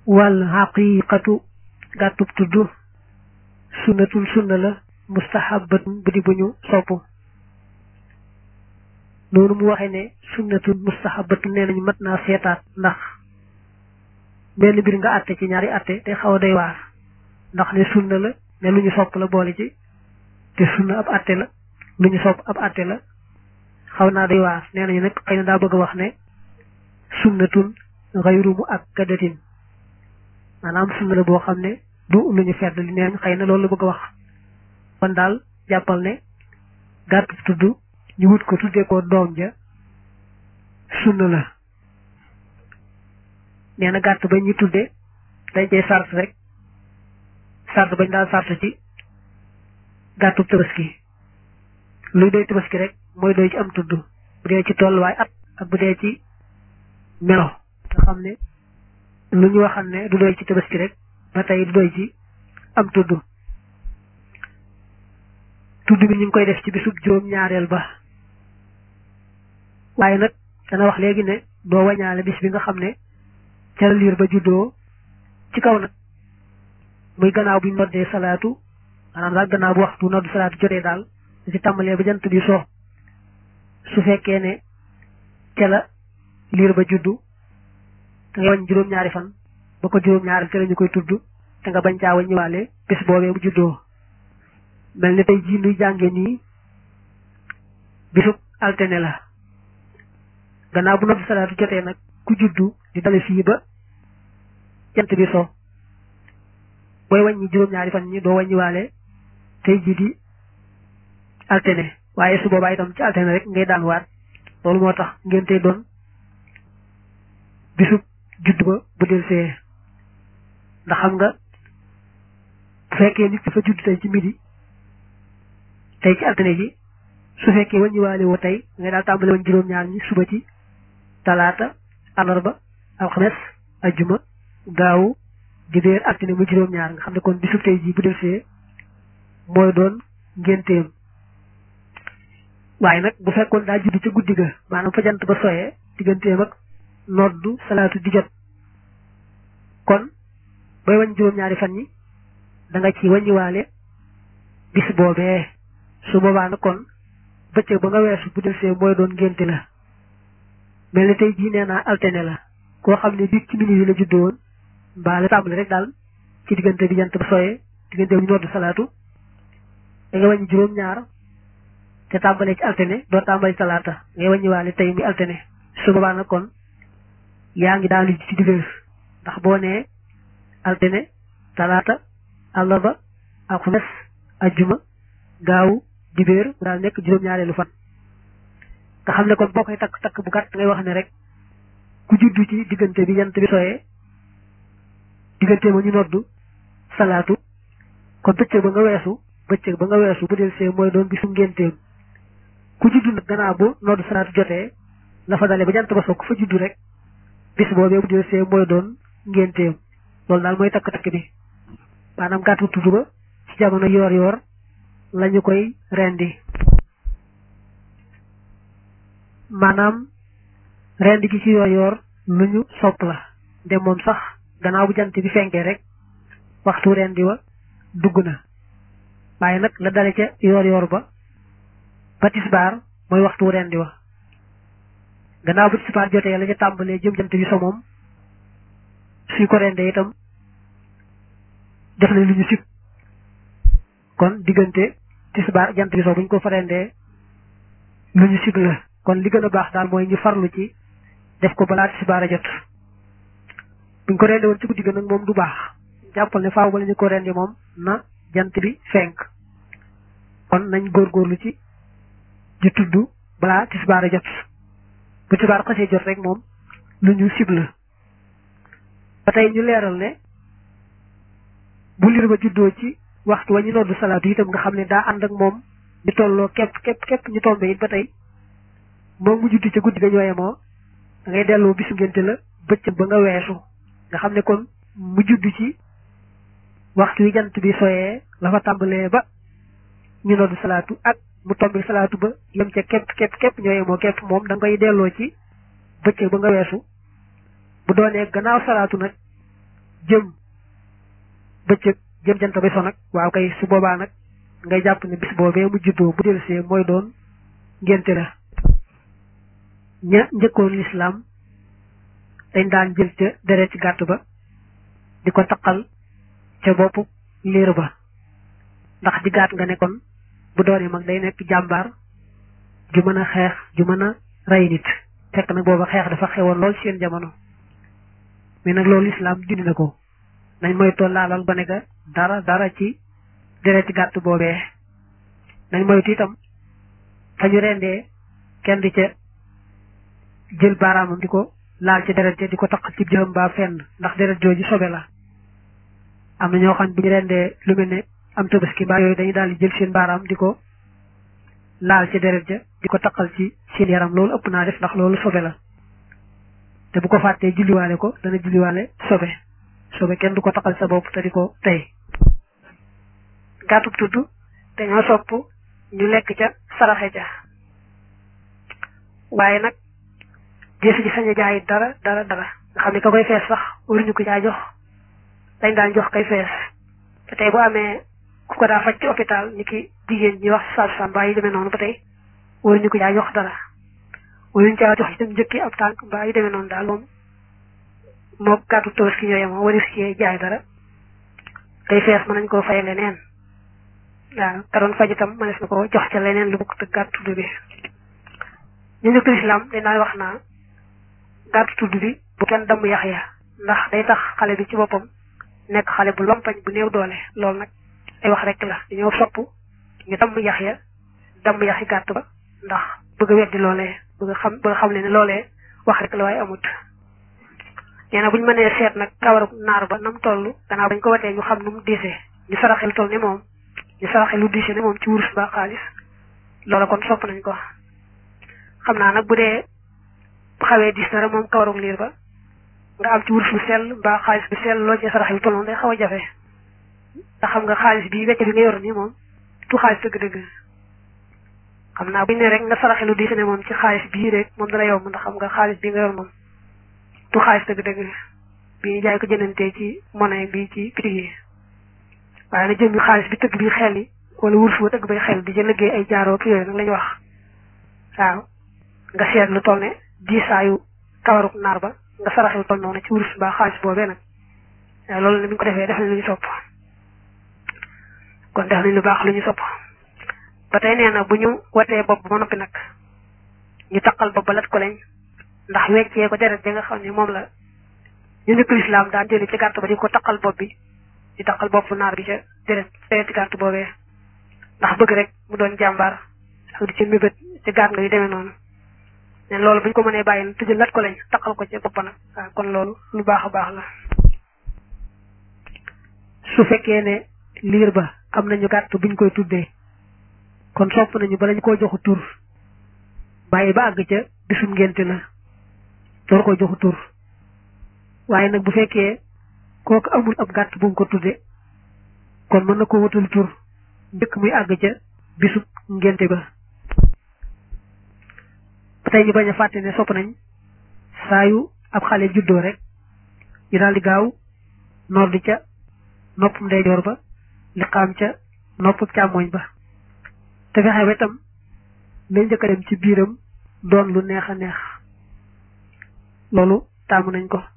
wal xaqiqatu gàttub tudd sunnatul sunna la mustahabatun bu di bu ñu sopp noonu mu waxee ne sunnatul mustahabatun nee nañu mat naa seetaat ndax benn mbir nga àtte ci ñaari àtte te xaw a doy waar ndax ne sunna la ne lu ñu sopp la boole ci te sunna ab àtte la lu ñu sopp ab àtte la xaw naa doy waar nee nañu nag xëy na daa bëgg a wax ne sunnatun xayru mu ak kadatin maanaam sunna la boo xam ne du lu ñu fedd li neen xëy na loolu la bëgg a wax kon daal jàppal ne gàtt tudd ñu wut ko tuddee ko doom ja sunna la nee na gàtt ba ñu tudde dañ cey sart rek sart bañ daal sart ci gàttub tabaski luy doy tabaski rek mooy doy ci am tudd bu dee ci tolluwaay at ak bu dee ci melo nga xam ne lu ñu waxal ne du doy ci tabaski rek ba tey du doy ci am tudd tudd bi ñu ngi koy def ci bisub juróom ñaareel ba waaye nag dana wax léegi ne doo wañaale bis bi nga xam ne ca la liir ba juddoo ci kaw nag muy gannaaw bu ñu noddee salaatu maanaam daal gannaaw bu waxtu noddu salaatu jotee daal da ci tàmbalee ba jant bi soo su fekkee ne ca la liir ba juddu da ngay wañ juróom-ñaari fan ba ko juróom-ñaari ca la ñu koy tudd te nga bañ caa waññiwaale bis boobee bu juddoo mel ni tey jii nuy jànge nii bisub altine la gannaaw bu noddu salaatu jotee nag ku juddu di dale fii ba jant bi so booy wàññi juróom-ñaari fan ñi doo wàññiwaale tey jii di altine waaye su boobaa itam ci altine rek ngay daan waat loolu moo tax ngeen tey doon bisub judd ba bu del see ndax xam nga bu fekkee nit dafa judd tey ci midi tey ci altine ji su fekkee wàññiwaale woo tey ngay daal tàmbale woon juróom-ñaar ñi suba ci talaata alarba alxames ajjuma gaawu dibéer altine mu juróom-ñaar nga xam ne kon bisub tey ji bu del see mooy doon ngénteem waaye nag bu fekkoon daa judd ca guddi ga maanaam fa jant ba soyee digganteem ak noddu salaatu di jot kon booy wañ juróom-ñaari fan ñi da nga ci waññiwaale bis boobee su boobaa nag kon bëccëg ba nga weesu bu del see mooy doon ngénte la mel ni tey jii nee naa altine la koo xam ne biig ci minit yi la juddoo woon mbaa la tàmbali rek daal ci diggante bi jant ba soyee diggante bu ñu noddu salaatu da nga wàññi juróom-ñaar te tàmbalee ci altine doo tàmbali talaata ngay wàññiwaale tey muy altine su boobaa nag kon yaa ngi daal ci dibéer ndax boo nee altine talaata àllarba alxames ajjuma gaawu dibéer mu daal nekk juróom-ñaareelu fan nga xam ne kon boo koy takk takk bu gàtt ngay wax ne rek ku juddu ci diggante bi jant bi soyee diggante ma ñu noddu salaatu kon bëccëg ba nga weesu bëccëg ba nga weesu bu del see mooy doon bisu ngénteem ku juddu nag gannaaw bu noddu salaatu jotee la fa dale ba jant ba so ku fa juddu rek bis boobee bu del see mooy doon ngénteem loolu daal mooy takk-takk bi maanaam gàttu tudd ba ci jamono yoor yoor lañu koy rendi maanaam rendi gi ci yoor yoor lu ñu sopp la de moom sax gannaaw bu jant bi fenkee rek waxtu rendi wa dugg na waaye nag la dale ca yoor yoor ba ba tisbaar mooy waxtu rendi wa gannaaw bu tisbaar jotee la ca tàmbalee jëm jant bi so moom suy ko rendee itam def na lu ñu sib kon diggante tisbaar jant bi so buñ ko fa rendee lu ñu sib la kon li gën a baax daal mooy ñu farlu ci def ko balaa tisbaar a jot buñ ko rendee woon ci guddi ga nag moom du baax jàppal ne faaw bala ñu ko rendi moom na jant bi fenk kon nañ góorgóorlu ci di tudd balaa tisbaar a jot bu tisbaar xasee jot rek moom lu ñu sib la ba tey ñu leeral ne bu liir ba juddoo ci waxtu wa ñu noddu salaatu itam nga xam ne daa ànd ak moom ñu tolloo képp képp képp ñu tombe it ba tey moom mu juddu ca guddi ga ñooye moo da ngay delloo bisu ngénte la bëccëg ba nga weesu nga xam ne kon mu juddu ci waxtu wi jant bi soyee la fa tàmbalee ba ñu noddu salaatu ak mu tombe salaatu ba yem ca képp képp képp ñooye moo képp moom da nga koy delloo ci bëccëg ba nga weesu bu doonee gannaaw salaatu nag jëm bëccëg jëm jant bay so nag waaw kay su boobaa nag ngay jàpp ne bis boobee mu juddoo bu delsee mooy doon ngénte la ña njëkkoon lislaam dañ daan jël ca deret ci gàtt ba di ko taqal ca boppu liir ba ndax di gàtt nga nekkoon bu doonee mag day nekk jàmbaar ju mën a xeex ju mën a rey nit fekk nag booba xeex dafa xewoon lool seen jamono mais nag loolu lislaam dindi na ko nañ moytoo laalal ba ne ga dara dara ci deret ci gàtt boobee nañ moytu itam fa ñu rendee kenn di ca jël baaraamam di ko laal ci deret ja di ko taq ci jëm ba fenn ndax deret jooju sobe la am na ñoo xam bu ñu rendee lu mel ne am tabaski mbaa yooyu dañuy daal di jël seen baaraam di ko laal ci deret ja di ko taqal ci seen yaram loolu ëpp naa def ndax loolu sobe la te bu ko fàttee julliwaale ko dana julliwaale sobe sobe kenn du ko taqal sa bopp te di ko tey gàttub tudd dañoo sopp ñu lekk ca saraxe ja waaye nag deesu ci sañ a jaay dara dara dara nga xam ne ka koy fees sax waruñu ko caa jox dañ daan jox kay fees te tey bu amee ku ko daa faj ci hôpital ni ki jigéen ñi wax sage-femme mbaa yi demee noonu ba tey waruñu ko caa jox dara waruñu caa jox itam njëkki ab tànk mbaa yi demee noonu daal moom moo gàttu tabaski ñoo yemoo waris ci jaay dara kay fees mën nañ koo fay leneen waaw ka doon faj itam mënees na ko jox ca leneen lu bokk te gàttu tudd bi ñu njëkk lislaam dañ daan wax naa gàttu tudd bi bu kenn damm yax ya ndax day tax xale bi ci boppam nekk xale bu lompañ bu néew doole loolu nag ay wax rek la dañoo sopp ñu damm yax ya damm yaxi gàtt ba ndax bëgg a weddi loolee bëgg a xam bëgg a xam ne ne loolee wax rek la waaye amut nee na bu ñu mënee seet nag kawaru naar ba nam toll gannaaw bañ ko watee ñu xam nu mu diisee ñu saraxel toll ne moom ñu saraxel lu diisee ne moom ci wurus ba xaalis loola kon sopp nañ ko xam naa nag bu dee xawee diis na rek moom kawarug liir ba nga am ci wurus bu sell mbaa xaalis bu sell loo ci saraxel toll noonu day xaw a jafe ndax xam nga xaalis bi wecc bi nga yor nii moom tu xaalis dëgg-dëgg xam naa buñ ne rek nga saraxelu diise ne moom ci xaalis bii rek moom dana yomb ndax xam nga xaalis bi nga yor moom tu xaalis dëgg-dëgg bi ñu jaay ko jënantee ci monnaie bi ci prix yi waaye na jëmmi xaalis bi tëgg bi xel yi wala wurus ba tëgg bay xel di ca liggéey ay jaaroo ki yooyu nag lañu wax waaw nga seet lu toll ne diisaayu kawaruk naar ba nga saraxelu toll noonu ci wurus mbaa xaalis boobee nag waaw loolu ne bi ñu ko defee def nañ lu ñu sopp kon def nañ lu baax lu ñu sopp ba tey nee na bu ñu watee bopp ba noppi nag ñu taqal bopp ba lat ko lañ ndax weccee ko deret ja nga xam ne moom la ñu njëkk lislaam daan jëli ci gàtt ba di ko taqal bopp bi di taqal bopp naar bi ca deret deret ci gàtt boobee ndax bëgg rek mu doon jàmbaar ak di ca mébét ci gàtt nga yu demee noonu ne loolu bu ñu ko mënee bàyyi na tëjal lat ko lañ taqal ko ca bopp nag waaw kon loolu lu baax a baax la su fekkee ne liir ba am nañu gàtt buñ koy tuddee kon sopp nañu bala ñu koo joxu tur bàyyi ba àgg ca bisum ngénte la door ko joxu tur waaye nag bu fekkee kooku amul ab gàtt bu mu ko tudde kon mën na ko wutul tur njëkk muy àgg ca bisub ngénte ba ba tey ñu bañ a fàtte ne sopp nañ saa yu ab xale juddoo rek ñu daal di gaaw noor di ca nopp ndeyjoor ba liqaam ca nopp càmmoñ ba te fexe ba itam lay njëkk a dem ci biiram doon lu neex a neex loolu taamu nañ ko